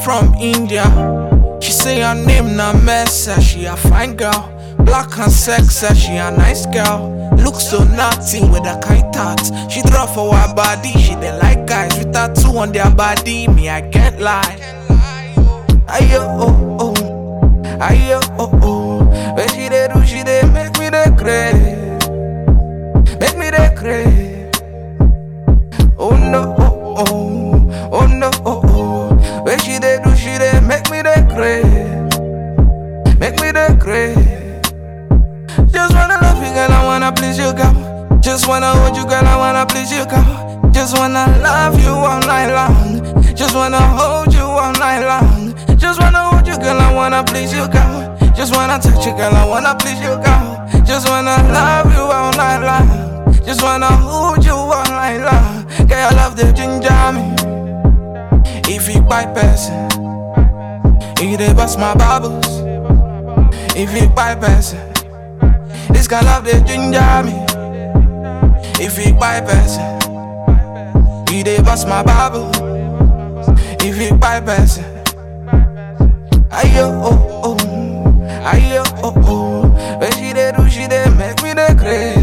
from India. She say her name na Mesa, she a fine girl. Black and sexy, she a nice girl. Look so naughty with a kite tat. She draw for her body, she dey like guys with tattoo on their body. Me, I can't lie. Ayo, oh, oh. Ayo, oh, oh. When she dey do, she dey make me dey crazy. Make me dey crazy. Oh no, oh, oh. Oh no, oh, oh. When she dey do, she dey make me dey crazy. Make me dey crazy. Just wanna love you, girl, I wanna please you, girl. Just wanna hold you, girl, I wanna please you, girl. Just wanna love you all night long. Just wanna hold you all night long. Just wanna hold you, girl, I wanna please you, girl. Just wanna touch you, girl, I wanna please you, girl. Just wanna love you all night long. Just wanna hold you all night long. Girl, I love the ginger me. If you buy person, if you dey bust my bubbles. If you buy person. This kind of the ginger me. If you buy person, you dey bust my bubble. If you buy person, ayo oh oh, ayo oh oh. When she dey do, she dey make me dey crazy.